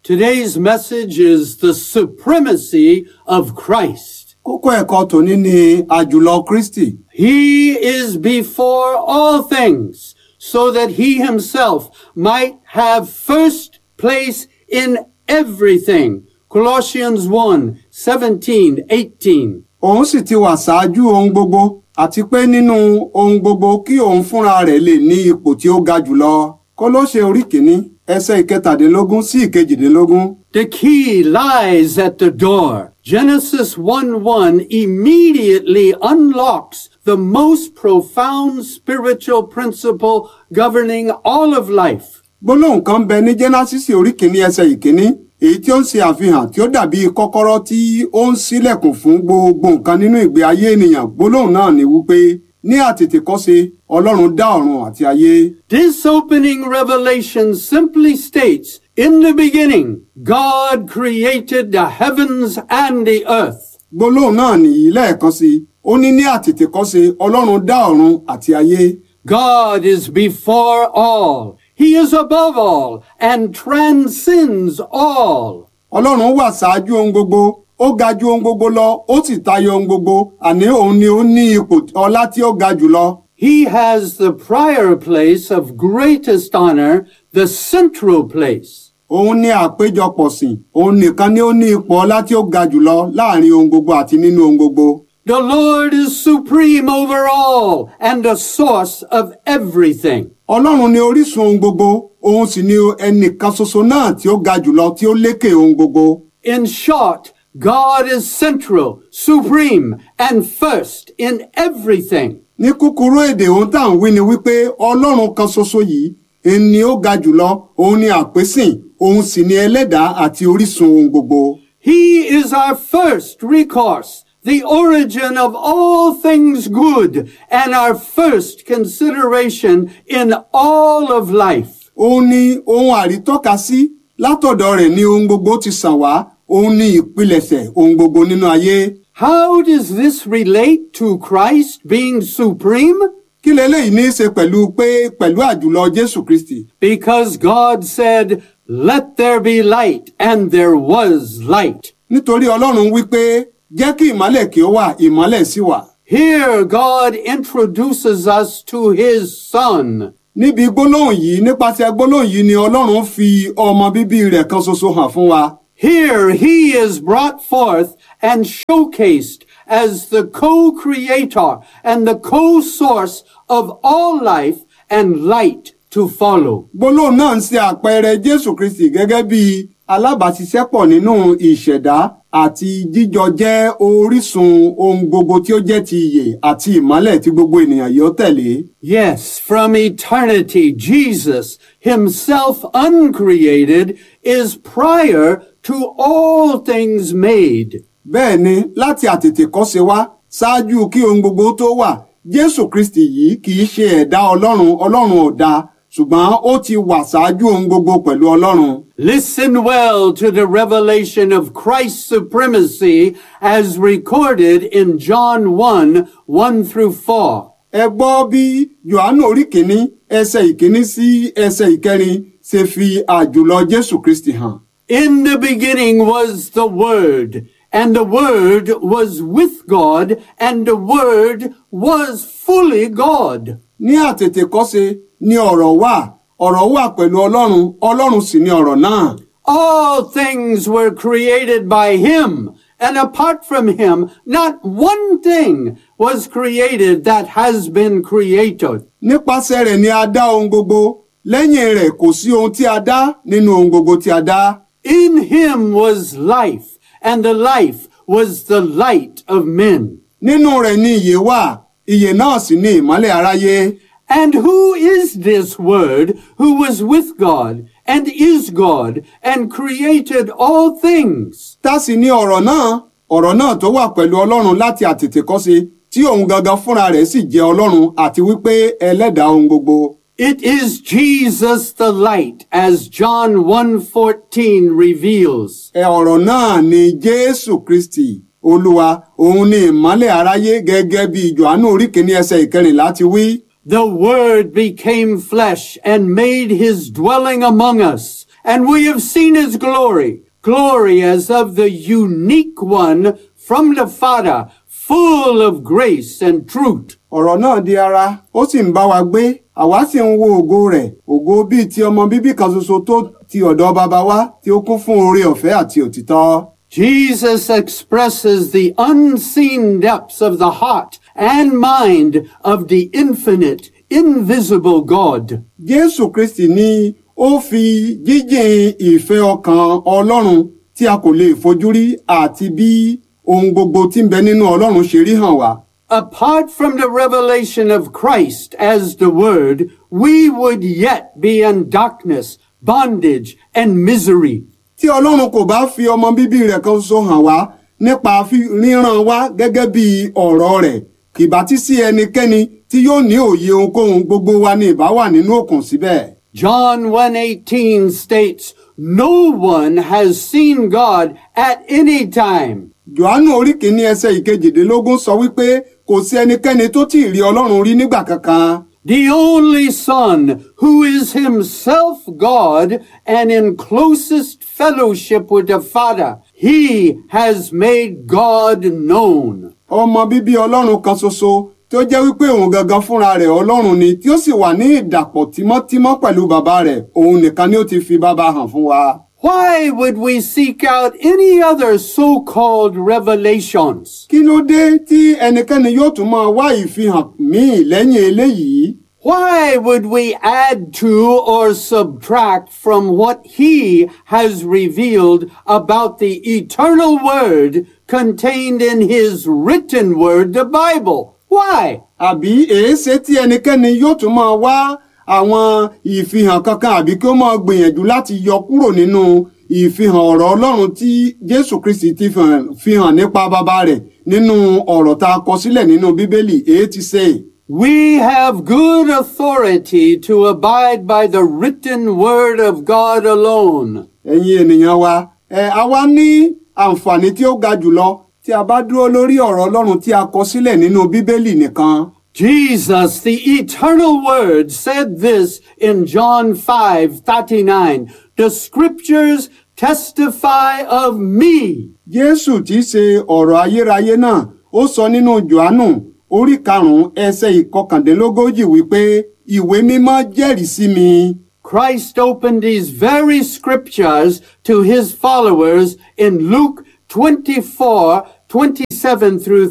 Today's message is the supremacy of Christ. Kókó ẹ̀kọ́ tòní ni àjùlọ Kristi. He is before all things, so that he himself might have first place in everything. Colossians 1, 17, 18. Òun sì ti wà ṣáájú ohun gbogbo àti pé nínú ohun gbogbo kí òun fúnra rẹ̀ lè ní ipò tí ó ga jùlọ. Kólóṣe orí kìíní ẹsẹ̀ ìkẹtàdínlógún sí ìkejìdínlógún. The key lies at the door. Genesis 1 1 immediately unlocks the most profound spiritual principle governing all of life. Gbólóhùn kan bẹ ní Jẹ́násísì orí kìíní ẹsẹ̀ ìkíní èyí tí ó ń ṣe àfihàn tí ó dàbí kọ́kọ́rọ́ tí ó ń ṣílẹ̀kùn fún gbogbo nǹkan nínú ìgbé ayé ènìyàn. Gbólóhùn náà ni wípé ní àtètèkọ́ṣe Ọlọ́run dá ọ̀run àti ayé. This opening revelation simply states, in the beginning, God created the heavens and the earth. Gbólóhùn náà nìyí lẹ́ẹ̀kan sí i. Ó ní ní àtètèkọ́ṣe Ọlọ́run dá ọ̀run àti ayé. God is before all. He is above all and transcends all. Ọlọ́run wà ṣáájú ohun gbogbo, ó ga ju ohun gbogbo lọ, ó sì tayọ ohun gbogbo, àní òun ni ó ní ipò ọlá tí ó ga jùlọ. He has the prior place of greatest honor, the central place. Òun ni àpéjọpọ̀ sìn, òun nìkan ni ó ní ipò ọlá tí ó ga jùlọ láàrin ohun gbogbo àti nínú ohun gbogbo. The Lord is supreme over all and the source of everything. Ọlọ́run ni orísun ohun gbogbo, òun sì ni ẹnìkan ṣoṣo náà tí ó ga jùlọ tí ó lékè ohun gbogbo. In short, God is central, supreme, and first in everything. Ní kúkúrú èdè ohun tá à ń wí ni wípé Ọlọ́run kan ṣoṣo yìí ẹni ni ó ga jùlọ, òun ni àpésìn, òun sì ni ẹlẹ́dàá àti orísun ohun gbogbo. He is our first recourse, the origin of all things good, and our first consideration in all of life. Òun ni ohun àrítọ́ka sí látọ̀dọ̀ rẹ̀ ni ohun gbogbo ti sàn wá, òun ni ìpilẹ̀ṣẹ̀ ohun gbogbo nínú ayé. How does this relate to Christ being supreme? Kí leléyìí ní í ṣe pẹ̀lú pé pẹ̀lú àjùlọ Jésù Kristì? Because God said, let there be light, and there was light. Nítorí Ọlọ́run wípé jẹ́ kí ìmọ́lẹ̀ kí ó wà, ìmọ́lẹ̀ sì wà. Here God introduces us to his son. Níbi gbólóhùn yìí nípasẹ̀ gbólóhùn yìí ni Ọlọ́run fi ọmọ bíbí rẹ̀ kan ṣoṣo hàn fún wa. Here he is brought forth and showcased as the co-creator and the co-source of all life and light to follow. Gbólóhùn náà ń ṣe àpẹẹrẹ Jésù Kristì gẹ́gẹ́ bí alábàáṣiṣẹ́pọ̀ nínú ìṣẹ̀dá àti jíjọ jẹ́ orísun ohun gbogbo tí ó jẹ́ ti ìyè àti ìmọ́lẹ̀ tí gbogbo ènìyàn yóò tẹ̀lé. Yes, from eternity, Jesus, himself uncreated, is prior to all things made. Bẹ́ẹ̀ ni láti àtètèkọ́ṣe wá ṣáájú kí ohun gbogbo tó wà Jésù Kristì yìí kì í ṣe ẹ̀dá Ọlọ́run Ọlọ́run ò dá ṣùgbọ́n ó ti wà ṣáájú ohun gbogbo pẹ̀lú Ọlọ́run. Listen well to the revelation of Christ's supremacy as recorded in John 1, 1 through 4. Ẹ gbọ́ bí Jòhánù orí kìíní ẹsẹ̀ ìkíní sí ẹsẹ̀ ìkẹrin ṣe fi àjùlọ Jésù Kristì hàn. In the beginning was the Word, and the Word was with God, and the Word was fully God. Ní àtètèkọ́ṣe ni ọ̀rọ̀ wà, ọ̀rọ̀ wà pẹ̀lú Ọlọ́run, Ọlọ́run sì ni ọ̀rọ̀ náà. All things were created by Him, and apart from Him, not one thing was created that has been created. Nípasẹ̀ rẹ̀ ni a dá ohun gbogbo, lẹ́yìn rẹ̀ kò sí ohun tí a dá nínú ohun gbogbo tí a dá. In Him was life, and the life was the light of men. Nínú rẹ̀ ni ìyè wà, ìyè náà sì ni ìmọ́lẹ̀ aráyé. And who is this Word who was with God, and is God, and created all things? Tá sì ni ọ̀rọ̀ náà, ọ̀rọ̀ náà tó wà pẹ̀lú Ọlọ́run láti àtètèkọ́ṣe tí òun gangan fúnra rẹ̀ sì jẹ́ Ọlọ́run àti wípé ẹlẹ́dàá ohun gbogbo. It is Jesus the light, as John 1.14 reveals. Ẹ ọ̀rọ̀ náà ni Jésù Kristì, Olúwa, òun ni ìmọ́lẹ̀ aráyé gẹ́gẹ́ bí Jòhánù orí kìíní ẹsẹ̀ ìkẹrìnlá ti wí. The Word became flesh and made his dwelling among us, And we have seen his glory, glory as of the unique one from the Father, full of grace and truth. ọ̀rọ̀ náà di ara ó sì ń bá wa gbé àwa sì ń wo ògo rẹ̀ ògo bíi ti ọmọ bíbí kan ṣoṣo tó ti ọ̀dọ̀ baba wa tí ó kún fún oore ọ̀fẹ́ àti òtítọ́. Jesus expresses the unseen depths of the heart and mind of the infinite, invisible God. jésù kristi ni ó fi jíjìn ìfẹ́ ọkàn ọlọ́run tí a kò lè fojú rí àti bí ohun gbogbo tí ń bẹ nínú ọlọ́run ṣe rí hàn wá. Apart from the revelation of Christ as the Word, we would yet be in darkness, bondage, and misery. tí ọlọ́run kò bá fi ọmọ bíbí rẹ̀ kan ṣoṣo hàn wá nípa fi- ríran wá gẹ́gẹ́ bí ọ̀rọ̀ rẹ̀ kì bá ti sí ẹnikẹ́ni tí yóò ní òye ohunkóhun gbogbo wa ní ìbá wà nínú òkun síbẹ̀. John 1:18 states, "No one has seen God at any time." johannu orí kìíní ẹsẹ̀ ìkejìdínlógún sọ wípé kò sí ẹnikẹ́ni tó tí ì rí ọlọ́run rí nígbà kankan. The only Son, who is himself God and in closest fellowship with the Father, he has made God known. ọmọ bíbí ọlọ́run kan ṣoṣo tí ó jẹ́ wípé òun gangan fúnra rẹ̀ ọlọ́run ni tí ó sì wà ní ìdàpọ̀ tímọ́tímọ́ pẹ̀lú bàbá rẹ̀ òun nìkan ni ó ti fi bàbá hàn fún wa. Why would we seek out any other so-called revelations? kí ló dé tí ẹnikẹ́ni yóò tún máa wá ìfihàn míì lẹ́yìn eléyìí? Why would we add to or subtract from what he has revealed about the eternal word contained in his written word, the Bible? Why? àbí èéṣe tí ẹnikẹ́ni yóò tún máa wá àwọn ìfihàn kankan àbí kí ó máa gbìyànjú láti yọ kúrò nínú ìfihàn ọ̀rọ̀ ọlọ́run tí jésù kristi ti fihàn- fihàn nípa bàbá rẹ̀ nínú ọ̀rọ̀ tá a kọ sílẹ̀ nínú bíbélì èé ti ṣe. We have good authority to abide by the written word of God alone. ẹ̀yin ènìyàn wa ẹ a wá ní àǹfààní tí ó ga jùlọ tí a bá dúró lórí ọ̀rọ̀ ọlọ́run tí a kọ sílẹ̀ nínú bíbélì nìkan. Jesus, the eternal word, said this in John 5, 39. The scriptures testify of me. jésù tí í ṣe ọ̀rọ̀ ayérayé náà ó sọ nínú johannu orí karùn-ún ẹsẹ̀ ìkọkàndínlógójì wípé ìwé mímọ́ jẹ́rìí sí mi. Christ opened these very scriptures to his followers in Luke 24, 27 through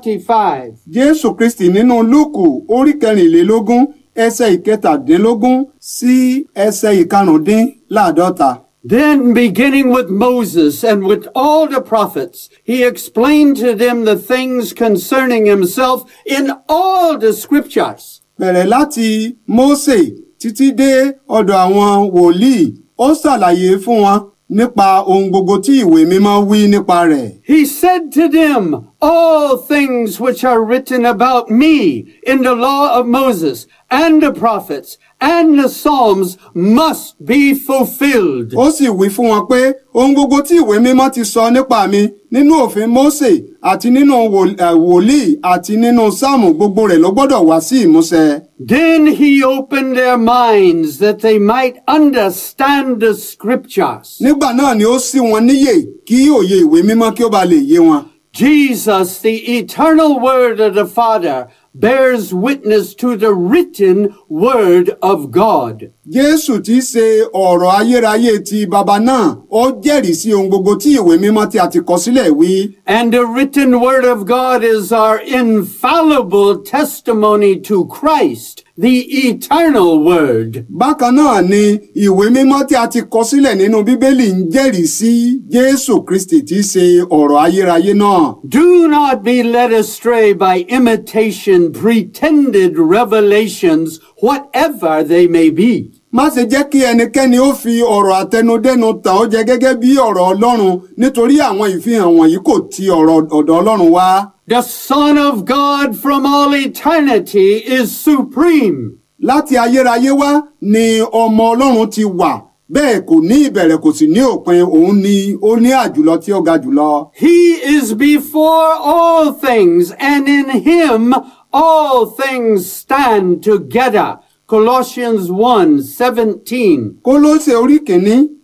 45. jésù kristi nínú lúùkù orí kẹrìnlélógún ẹsẹ̀ ìkẹtàdínlógún sí ẹsẹ̀ ìkarùndínláàdọ́ta. Then, beginning with Moses and with all the prophets, he explained to them the things concerning himself in all the scriptures. bẹ̀rẹ̀ láti mósè títí dé ọ̀dọ̀ àwọn wòlíì ó ṣàlàyé fún wọn nípa ohun gbogbo tí ìwé mímọ́ wí nípa rẹ̀. He said to them, All things which are written about me in the law of Moses and the prophets and the Psalms must be fulfilled. ó sì wí fún wọn pé ohun gbogbo tí ìwé mímọ́ ti sọ nípa mi nínú òfin mósè àti nínú wò- eh, wòlíì àti nínú sáàmù gbogbo rẹ̀ ló gbọ́dọ̀ wá sí ìmúṣẹ. Then he opened their minds that they might understand the scriptures. nígbà náà ni ó ṣí wọn níyè kí òye ìwé mímọ́ kí ó ba lè yé wọn. Jesus, the eternal word of the Father, bears witness to the written word of God. jésù tí í ṣe ọ̀rọ̀ ayérayé ti baba náà ó jẹ́rìí sí ohun gbogbo tí ìwé mímọ́ tí a ti kọ sílẹ̀ wí. And the written word of God is our infallible testimony to Christ, the eternal word. bákan náà ni ìwé mímọ́ tí a ti kọ sílẹ̀ nínú bíbélì ń jẹ́rìí sí jésù kristi tí í ṣe ọ̀rọ̀ ayérayé náà. Do not be led astray by imitation, pretended revelations, whatever they may be. má ṣe jẹ́ kí ẹnikẹ́ni ó fi ọ̀rọ̀ àtẹnudẹ́nu tàn ọ́ jẹ gẹ́gẹ́ bí ọ̀rọ̀ ọlọ́run nítorí àwọn ìfihàn wọ̀nyí kò ti ọ̀rọ̀ ọ̀dọ̀ ọlọ́run wá. The Son of God from all eternity is supreme. láti ayérayé wá ni ọmọ ọlọ́run ti wà bẹ́ẹ̀ kò ní ìbẹ̀rẹ̀ kò sì ní òpin òun ni ó ní àjùlọ tí ó ga jùlọ. He is before all things, and in him all things stand together. Colossians 1 17. kólóṣè orí kìíní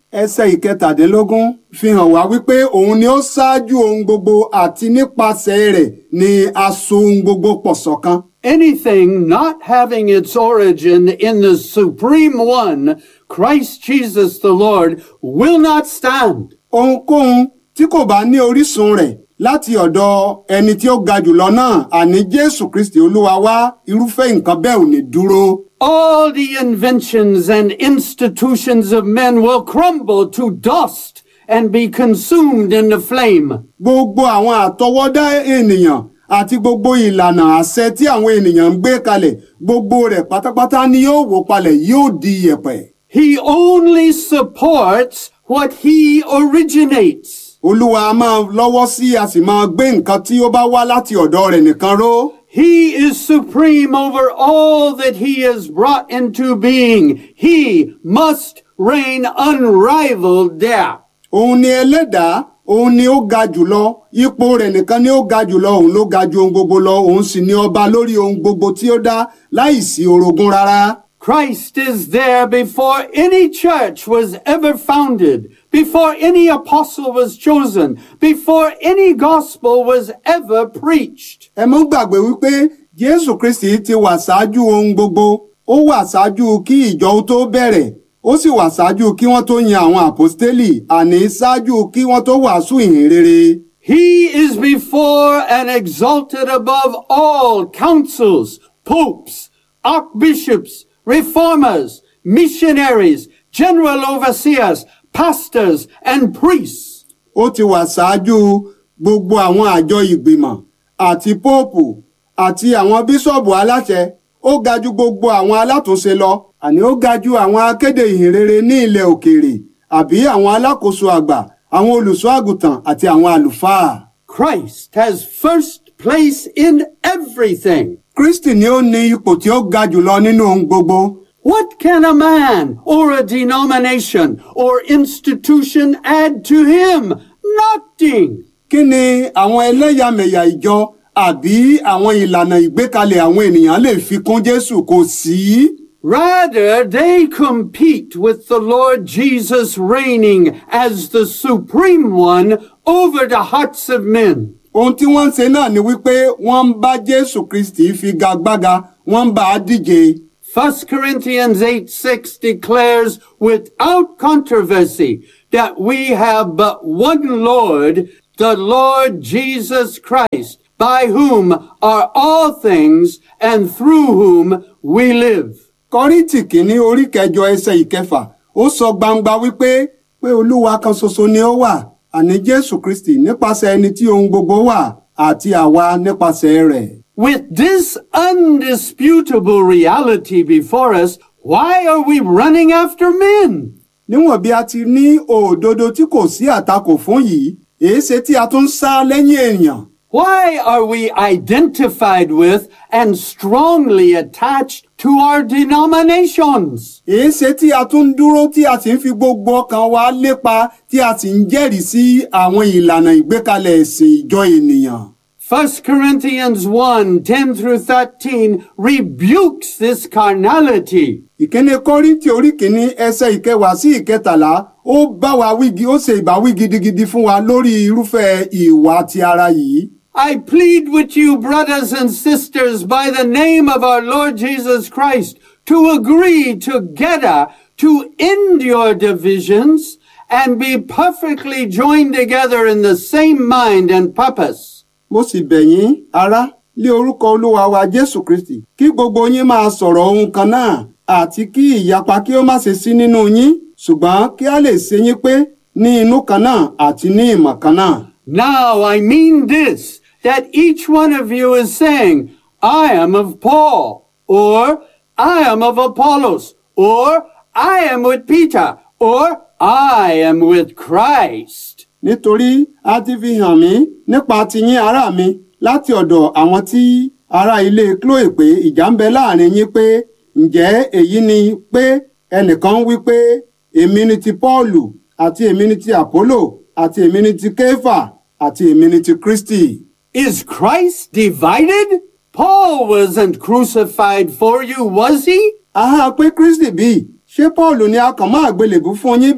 ẹsẹ̀ ìkẹtàdínlógún fi hàn wá wípé òun ni ó ṣáájú ohun gbogbo àti nípasẹ̀ rẹ̀ ni a so ohun gbogbo pọ̀ ṣọ̀kan. Anything not having its origin in the Supreme One, Christ Jesus the Lord, will not stand. ohunkóhun tí kò bá ní orísun rẹ̀ láti ọ̀dọ̀ ẹni tí ó ga jùlọ náà àní jésù kristi olúwa wá irúfẹ́ nǹkan bẹ́ẹ̀ ò ní dúró. All the inventions and institutions of men will crumble to dust and be consumed in the flame. gbogbo àwọn àtọwọ́dá ènìyàn àti gbogbo ìlànà àṣẹ tí àwọn ènìyàn ń gbé kalẹ̀ gbogbo rẹ̀ pátápátá ni yóò wó palẹ̀ yóò di yẹ̀pẹ̀. He only supports what he originates. olúwa a máa lọ́wọ́ sí a sì máa gbé nǹkan tí ó bá wá láti ọ̀dọ̀ rẹ̀ nìkan ró. He is supreme over all that he has brought into being. He must reign unrivaled there. òun ni ẹlẹ́dàá òun ni ó ga jùlọ ipò rẹ̀ nìkan ni ó ga jùlọ òun ló ga ju ohun gbogbo lọ òun sì ni ọba lórí ohun gbogbo tí ó dá láìsí orogún rárá. Christ is there before any church was ever founded, before any apostle was chosen, before any gospel was ever preached. ẹ mọ́ gbàgbé wípé jésù kristi ti wà ṣáájú ohun gbogbo ó wà ṣáájú kí ìjọ ó tó bẹ̀rẹ̀ ó sì wà ṣáájú kí wọ́n tó yan àwọn àpọ́stélì àní ṣáájú kí wọ́n tó wàásù ìhìn rere. He is before and exalted above all councils, popes, archbishops, reformers, missionaries, general overseers, pastors, and priests. ó ti wà ṣáájú gbogbo àwọn àjọ ìgbìmọ̀ àti póòpù àti àwọn bíṣọ̀bù aláṣẹ ó ga ju gbogbo àwọn alátúnṣe lọ àní ó ga ju àwọn akéde ìhìnrere ní ilẹ̀ òkèèrè àbí àwọn alákòóso àgbà àwọn olùṣọ́ àgùntàn àti àwọn àlùfáà. Christ has first place in everything. kristi ni ó ní ipò tí ó ga jùlọ nínú ohun gbogbo. What can a man or a denomination or institution add to him? Nothing. kí ni àwọn ẹlẹ́yàmẹ̀yà ìjọ àbí àwọn ìlànà ìgbékalẹ̀ àwọn ènìyàn lè fi kún jésù kò sí. Rather, they compete with the Lord Jesus reigning as the supreme one over the hearts of men. ohun tí wọ́n ń ṣe náà ni wípé wọ́n ń bá jésù kristi figagbága wọ́n ń bá a díje. 1 Corinthians 8 6 declares without controversy that we have but one Lord, the Lord Jesus Christ, by whom are all things and through whom we live. kọ́ríntì kìíní orí kẹjọ ẹsẹ̀ ìkẹfà ó sọ gbangba wípé pé olúwa kan ṣoṣo ni ó wà àní jésù kristi nípasẹ̀ ẹni tí ohun gbogbo wà àti àwa nípasẹ̀ rẹ̀. With this undisputable reality before us, why are we running after men? níwọ̀n bí a ti ní òdodo tí kò sí àtakò fún yìí èéṣe tí a tún ń sá lẹ́yìn èèyàn. Why are we identified with and strongly attached to our denominations? èéṣe tí a tún ń dúró tí a sì ń fi gbogbo ọkàn wa lépa tí a sì ń jẹ́rìí sí àwọn ìlànà ìgbékalẹ̀ ẹ̀sìn ìjọ ènìyàn. 1 Corinthians 1 10 through 13 rebukes this carnality. ìkíni kọ́ríntì orí kìíní ẹsẹ̀ ìkẹwàá sí ìkẹtàlá ó bá wa wígi ó ṣe ìbáwí gidigidi fún wa lórí irúfẹ́ ìwà ti ara yìí. I plead with you, brothers and sisters, by the name of our Lord Jesus Christ, to agree together to end your divisions and be perfectly joined together in the same mind and purpose. mo sì bẹ̀ yín ará lé orúkọ olúwa wa jésù kristi kí gbogbo yín máa sọ̀rọ̀ ohun kan náà àti kí ìyapa kí ó má ṣe sí nínú yín ṣùgbọ́n kí a lè ṣe yín pé ní inú kan náà àti ní ìmọ̀ kan náà. Now I mean this, that each one of you is saying, I am of Paul, or I am of Apollos, or I am with Peter, or I am with Christ. nítorí a ti fi hàn mí nípa tiyín ará mi láti ọ̀dọ̀ àwọn tí ará ilé chloe pé ìjà ń bẹ láàrin yín pé ǹjẹ́ èyí ni pé ẹnìkan ń wí pé èmi ni ti paulu àti èmi ni ti apollo àti èmi ni ti kéfà àti èmi ni ti kristi. Is Christ divided? Paul wasn't crucified for you, was he? aha pé kristi bí ṣé paulu ni a kàn máa gbélébú fún yín bí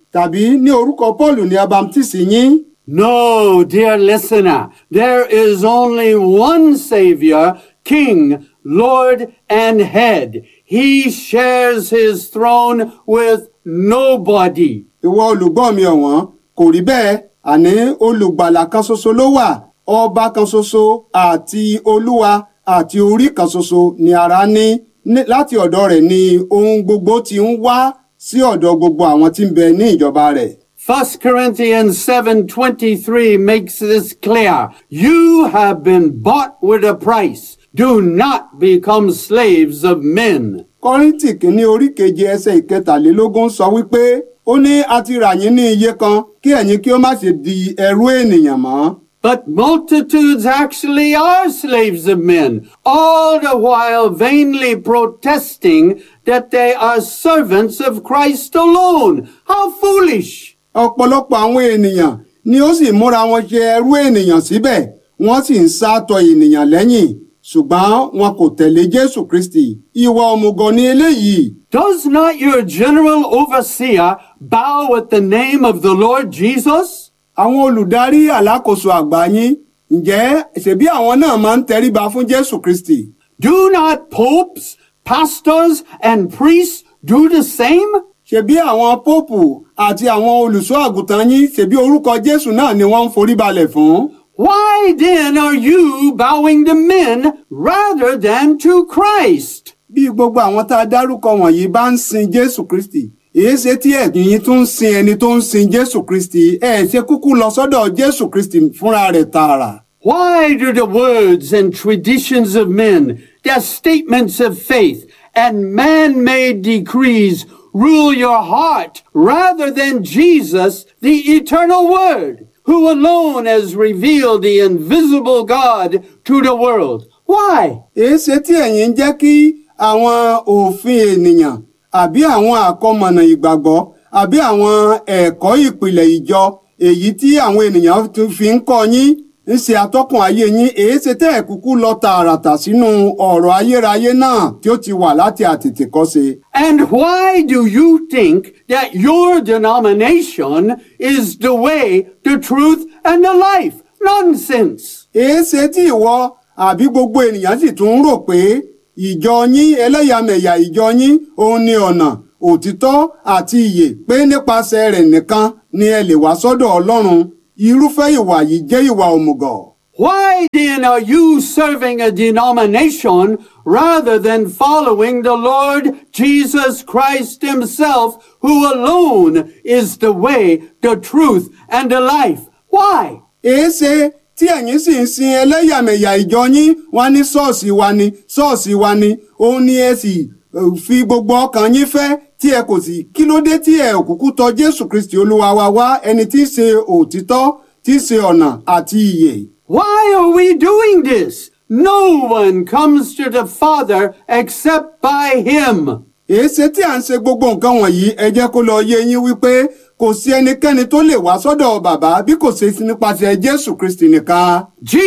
tàbí ní orúkọ Pọ́ọ̀lù ni a baptisi yín No, dear listener, there is only one Savior, King, Lord, and Head. He shares his throne with nobody. ìwọ olùgbọ́ mi ọ̀wọ́n kò rí bẹ́ẹ̀ àní olùgbàlà kan ṣoṣo ló wà ọba kan ṣoṣo àti olúwa àti orí kan ṣoṣo ni ara ní Ní- láti ọ̀dọ̀ rẹ̀ ni ohun gbogbo ti ń wá sí ọ̀dọ̀ gbogbo àwọn tí ń bẹ ní ìjọba rẹ̀. 1 Corinthians 7:23 makes this clear. You have been bought with a price. Do not become slaves of men. kọ́ríntì kìíní orí keje ẹsẹ̀ ìkẹtàlélógún sọ wípé ó ní a ti rà yín ní iye kan kí ẹ̀yin kí ó má ṣe di ẹrú ènìyàn mọ́. But multitudes actually are slaves of men, all the while vainly protesting that they are servants of Christ alone. How foolish! ọ̀pọ̀lọpọ̀ àwọn ènìyàn ni ó sì múra wọn ṣe ẹrú ènìyàn síbẹ̀ wọ́n sì ń sátọ ènìyàn lẹ́yìn ṣùgbọ́n wọn kò tẹ̀lé jésù kristi ìwà òmùgọ̀ ni eléyìí Does not your general overseer bow at the name of the Lord Jesus? àwọn olùdarí alákòóso àgbà yín ǹjẹ́ ṣebí àwọn náà máa ń tẹríba fún jésù kristi Do not popes, pastors, and priests do the same? ṣebí àwọn pópù àti àwọn olùṣọ́ àgùntàn yín ṣebí orúkọ jésù náà ni wọ́n ń forí balẹ̀ fún. Why then are you bowing to men rather than to Christ? bí gbogbo àwọn tá a dárúkọ wọ̀nyí bá ń sin jésù kristi èyí ṣe tí ẹ̀yin yín tún ń sin ẹni tó ń sin jésù kristi ẹ̀ ṣe kúkú lọ sọ́dọ̀ jésù kristi fúnra rẹ̀ tààrà. Why do the words and traditions of men, their statements of faith, and man-made decrees rule your heart rather than Jesus, the eternal Word, who alone has revealed the invisible God to the world? Why? èyí ṣe tí ẹ̀yin ń jẹ́ kí àwọn òfin ènìyàn àbí àwọn àkọmọ̀nà ìgbàgbọ́ àbí àwọn ẹ̀kọ́ ìpìlẹ̀ ìjọ èyí tí àwọn ènìyàn tún fi ń kọ́ yín ń ṣe atọ́kùn ayé yín èyí ṣe tẹ́ ẹ̀ kúkú lọ tààràtà sínú ọ̀rọ̀ ayérayé náà tí ó ti wà láti àtètèkọ́ṣe. And why do you think that your denomination is the way, the truth, and the life? Nonsense! èé ṣe tí ìwọ àbí gbogbo ènìyàn sì tún ń rò pé ìjọ yín ẹlẹ́yàmẹ̀yà ìjọ yín òun ni ọ̀nà òtítọ́ àti ìyè pé nípasẹ̀ rẹ̀ nìkan ni ẹ lè wá sọ́dọ̀ ọlọ́run irúfẹ́ ìwà yìí jẹ́ ìwà òmùgọ̀. Why then are you serving a denomination rather than following the Lord Jesus Christ Himself, who alone is the way, the truth, and the life? Why? èé ṣe tí ẹ̀yin sì ń sin ẹlẹ́yàmẹ̀yà ìjọ yín wá ní ṣọ́ọ̀ṣì wa ni ṣọ́ọ̀ṣì wa ni òun ni ẹ sì eh, fi gbogbo ọkàn yín fẹ́ tí ẹ kò sì kí ló dé tí ẹ ò kúkú tọ̀ jésù kristi olúwa wa wá ẹni tí í ṣe òtítọ́ tí í ṣe ọ̀nà àti ìyè. Why are we doing this? No one comes to the Father except by Him. èéṣe tí à ń ṣe gbogbo nǹkan wọ̀nyí ẹ jẹ́ kó lọ yé yín wípé kò sí ẹnikẹ́ni tó lè wá sọ́dọ̀ bàbá bí kò ṣe nípasẹ̀ jésù kristi nìkan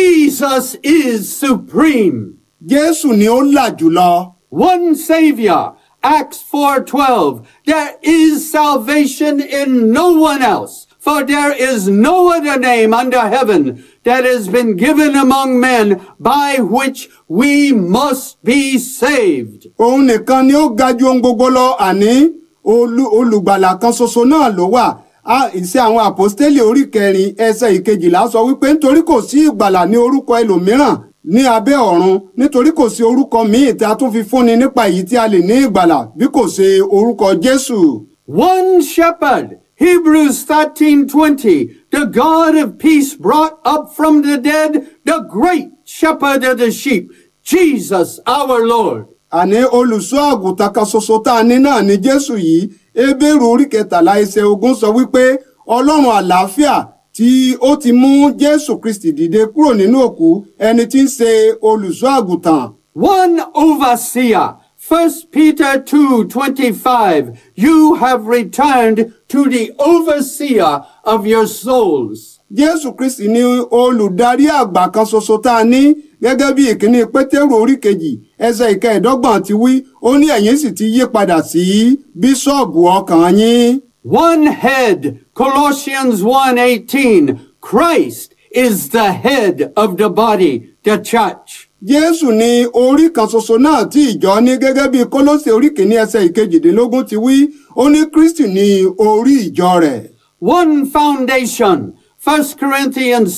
Jesus is supreme. jésù ni ó là jùlọ One Savior. Acts 4:12. There is salvation in no one else, for there is no other name under heaven that has been given among men by which we must be saved. òun nìkan ni ó ga ju ohun gbogbo lọ àní olú- olùgbàlà kan ṣoṣo náà ló wà Á, ìṣe àwọn àpọ́stélì orí kẹrin ẹsẹ̀ ìkejìlá sọ wípé nítorí kò sí ìgbàlà ní orúkọ ẹlòmíràn ní abẹ́ ọ̀run nítorí kò sí orúkọ míì tí a tún fi fúnni nípa èyí tí a lè ní ìgbàlà bí kò ṣe orúkọ jésù. One shepherd. Hebrews 13:20. The God of peace brought up from the dead the great shepherd of the sheep, Jesus our Lord. àní olùṣọ́ àgùntàn kan ṣoṣo tá a ní náà ni jésù yìí ebéèrú orí kẹtàlá ẹsẹ̀ ogún sọ wípé ọlọ́run àlàáfíà tí ó ti mú jésù kristi dìde kúrò nínú òkú ẹni tí ń ṣe olùṣọ́ àgùntàn One overseer. 1 Peter 2:25. You have returned to the overseer of your souls. jésù kristi ni olùdarí àgbà kan ṣoṣo tá a ní gẹ́gẹ́ bí ìkíní pétérù orí kejì ẹsẹ̀ ìkẹẹ̀dọ́gbọ̀n ti wí ó ní ẹ̀yin sì ti yí padà sí bíṣọ́ọ̀bù ọkàn yín One head, Colossians 1:18. Christ is the head of the body, the church. jésù ni orí kan ṣoṣo náà tí ìjọ ní gẹ́gẹ́ bí kólósè orí kìíní ẹsẹ̀ ìkejìdínlógún ti wí ó ní kristi ní orí ìjọ rẹ̀. One foundation, 1 Corinthians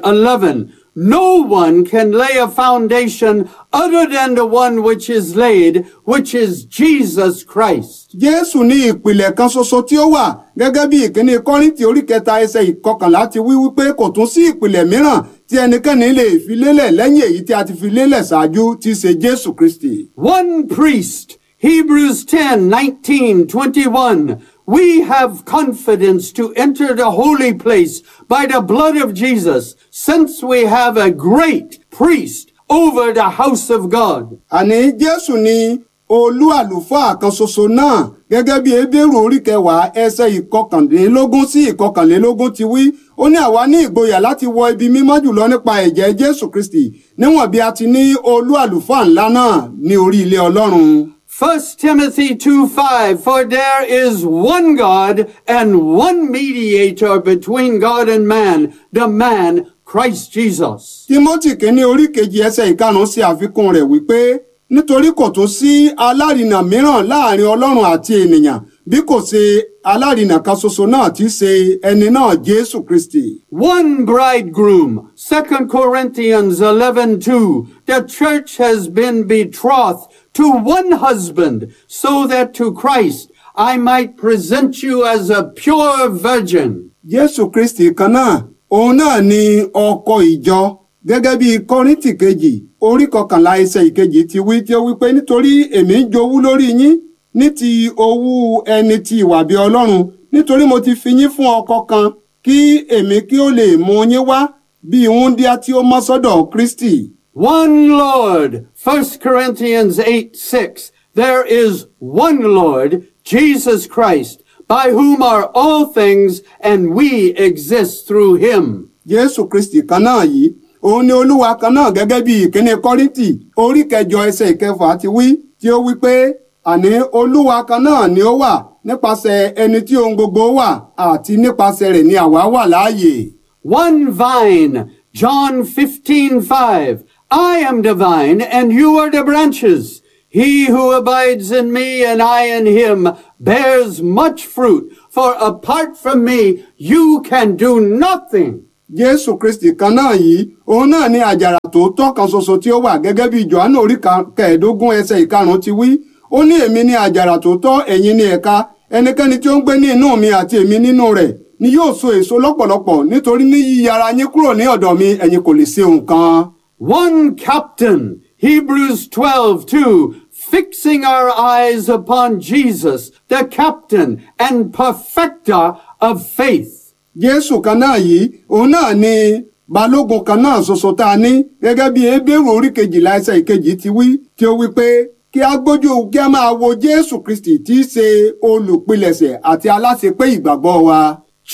3:11. No one can lay a foundation other than the one which is laid, which is Jesus Christ. jésù ní ìpìlẹ̀ kan ṣoṣo tí ó wà gẹ́gẹ́ bí ìkíní kọ́ríntì orí kẹta ẹsẹ̀ ìkọkànlá ti wí wípé kò tún sí ìpìlẹ̀ mìíràn tí ẹnikẹ́ni lè fi lélẹ̀ lẹ́yìn èyí tí a ti fi lélẹ̀ ṣáájú tí í ṣe jésù kristi. One priest, Hebrews 10, 19, 21. We have confidence to enter the holy place by the blood of Jesus, since we have a great priest over the house of God. àní jésù ni olú àlùfáà kan ṣoṣo náà gẹ́gẹ́ bí ebéèrú orí kẹwàá ẹsẹ̀ ìkọkànlélógún sí ìkọkànlélógún ti wí ó ní àwa ní ìgboyà láti wọ ibi mímọ́ jùlọ nípa ẹ̀jẹ̀ jésù kristi níwọ̀n bí a ti ní olú àlùfáà ńlá náà ní orí ilé ọlọ́run. 1 Timothy 2, 5. For there is one God and one mediator between God and man, the man Christ Jesus. timothy kínní orí kejì ẹsẹ̀ ìkarùn-ún sí àfikún rẹ̀ wípé nítorí kò tó sí alárinà mìíràn láàrin ọlọ́run àti ènìyàn bí kò ṣe alárinà kan ṣoṣo náà tí í ṣe ẹni náà jésù kristi. One bridegroom, 2 Corinthians 11, 2. The church has been betrothed to one husband, so that to Christ I might present you as a pure virgin. jésù kristi kan náà òun náà ni ọkọ ìjọ gẹ́gẹ́ bí kọ́ríntì kejì orí kọkànlá ẹsẹ̀ ìkejì ti wí tí ó wí pé nítorí èmi ń jowú lórí yín ní ti owú ẹni ti ìwà bí ọlọ́run nítorí mo ti fi yín fún ọkọ kan kí èmi kí ó lè mú yín wá bí wúńdíá tí ó mọ́ sọ́dọ̀ kristi. One Lord, 1 Corinthians 8, 6. There is one Lord, Jesus Christ, by whom are all things, and we exist through him. jésù kristi kan náà yìí òun ni olúwa kan náà gẹ́gẹ́ bí ìkíní kọ́ríntì orí kẹjọ ẹsẹ̀ ìkẹfà ti wí tí ó wí pé àní olúwa kan náà ni ó wà nípasẹ̀ ẹni tí ohun gbogbo wà àti nípasẹ̀ rẹ̀ ni àwa wà láàyè. One vine, John 15, 5. I am the vine, and you are the branches. He who abides in me and I in him bears much fruit, for apart from me you can do nothing. jésù kristi kan náà yìí òun náà ni àjàrà tòótọ́ kan ṣoṣo tí ó wà gẹ́gẹ́ bí johannu orí ka- kẹẹ̀ẹ́dógún ẹsẹ̀ ìkarùn-ún ti wí ó ní èmi ni àjàrà tòótọ́ ẹ̀yin ni ẹ̀ka ẹnikẹ́ni tí ó ń gbé ní inú mi àti èmi nínú rẹ̀ ni yóò so èso lọ́pọ̀lọpọ̀ nítorí ní yíyára yín kúrò ní ọ̀dọ̀ mi ẹ̀yin kò lè ṣe nǹkan. One captain, Hebrews 12, 2, fixing our eyes upon Jesus, the captain and perfecter of faith. jésù kan náà yìí òun náà ni balógun kan náà ṣoṣo tá a ní gẹ́gẹ́ bí ebéèrú orí kejìlá ẹsẹ̀ ìkejì ti wí tí ó wí pé kí a gbójú kí a máa wo jésù kristi tí í ṣe olùpilẹ̀ṣẹ̀ àti aláṣepé ìgbàgbọ́ wa.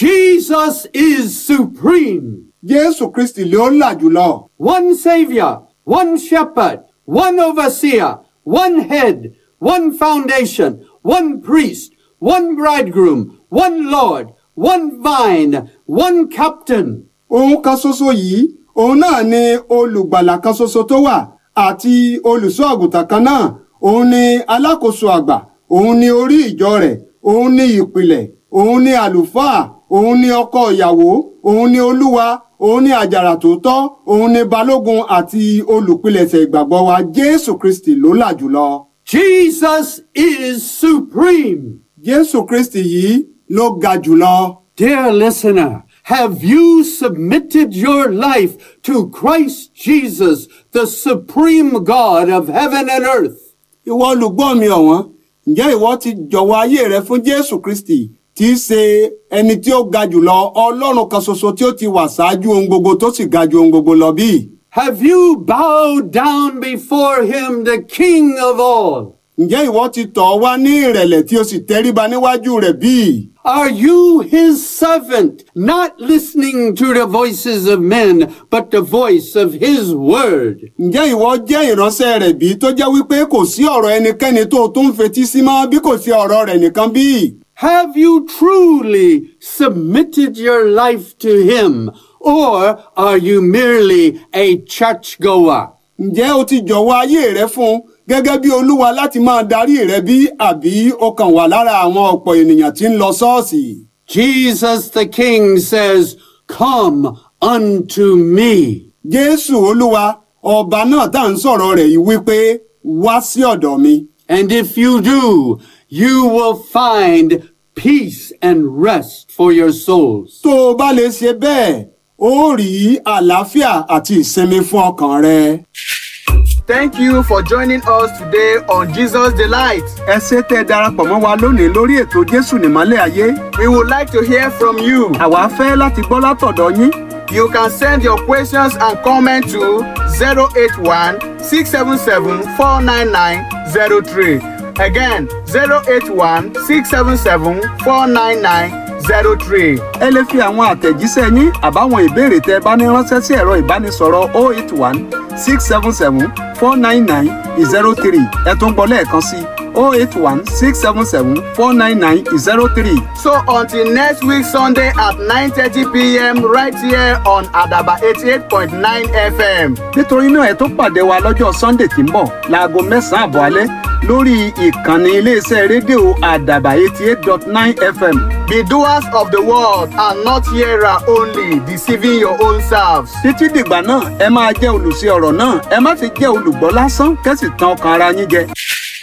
Jesus is supreme. jésù kristi ló là jùlọ. One Savior, one Shepherd, one Overseer, one Head, one Foundation, one Priest, one Bridegroom, one Lord, one Vine, one Captain. òun kan ṣoṣo yìí òun náà ni olùgbàlà kan ṣoṣo tó wà àti olùṣọ́ àgùntàn kan náà òun ni alákòóso àgbà òun ni orí ìjọ rẹ̀ òun ni ìpìlẹ̀ òun ni àlùfáà òun ni ọkọ ìyàwó òun ni olúwa òun ni àjàrà tòótọ́ òun ni balógun àti olùpilẹ̀ṣẹ̀ ìgbàgbọ́ wa jésù kristi ló là jùlọ. Jesus is supreme. jésù kristi yìí ló ga jùlọ. Dear listener, have you submitted your life to Christ Jesus, the supreme God of heaven and earth? ìwọ olùgbọ́ mi ọ̀wọ́n ǹjẹ́ ìwọ ti jọ̀wọ́ ayé rẹ fún jésù kristi tí í ṣe ẹni tí ó ga jùlọ ọlọ́run kan ṣoṣo tí ó ti wà ṣáájú ohun gbogbo tó sì ga ju ohun gbogbo lọ bí? Have you bowed down before him, the King of all? ǹjẹ́ ìwọ ti tọ̀ ọ́ wá ní ìrẹ̀lẹ̀ tí o sì tẹríba níwájú rẹ̀ bíi? Are you his servant, not listening to the voices of men, but the voice of his word? ǹjẹ́ ìwọ jẹ́ ìránṣẹ́ rẹ̀ bí tó jẹ́ wípé kò sí ọ̀rọ̀ ẹnikẹ́ni tó o tún ń fetí sí mọ́ bí kò sí ọ̀rọ̀ rẹ̀ nìkan bí? Have you truly submitted your life to him, or are you merely a churchgoer? ǹjẹ́ o ti jọ̀wọ́ ayé rẹ fún un gẹ́gẹ́ bí olúwa láti máa darí rẹ bí àbí o kàn wà lára àwọn ọ̀pọ̀ ènìyàn tí ń lọ ṣọ́ọ̀ṣì? Jesus the King says, Come unto me. jésù olúwa ọba náà tá à ń sọ̀rọ̀ rẹ̀ yìí wípé wá sí ọ̀dọ̀ mi. And if you do, you will find peace and rest for your souls. tó o bá lè ṣe bẹ́ẹ̀ ó rí àlàáfíà àti ìsinmi fún ọkàn rẹ. Thank you for joining us today on Jesus Delight. ẹ ṣé tẹ́ ẹ darapọ̀ mọ́ wa lónìí lórí ètò jésù nìmọ́lẹ̀ ayé. We would like to hear from you. àwa fẹ́ láti gbọ́ látọ̀dọ̀ yín. You can send your questions and comments to 081 677 49903. Again, 081 677 49903. ẹ lè fi àwọn àtẹ̀jíṣẹ́ yín àbáwọn ìbéèrè tẹ́ ẹ bá ní ránṣẹ́ sí ẹ̀rọ ìbánisọ̀rọ̀ 081 677 499 03 ẹ tún gbọ́ lẹ́ẹ̀kan sí 081 677 499 03. So until next week Sunday at 9:30 p.m. right here on Adaba 88.9 FM. nítorí náà ẹ tó pàdé wa lọ́jọ́ sunday tí ń bọ̀ láago mẹ́sàn-án àbọ̀ alẹ́ lórí ìkànnì iléeṣẹ́ rédíò àdàbà eighty eight dot nine fm. Be doers of the word and not hearer only, deceiving your own selves. títí dìgbà náà ẹ máa jẹ́ olùṣe ọ̀rọ̀ náà ẹ má fi jẹ́ olùgbọ́ lásán kẹ́sì tàn ọkàn ara yín jẹ.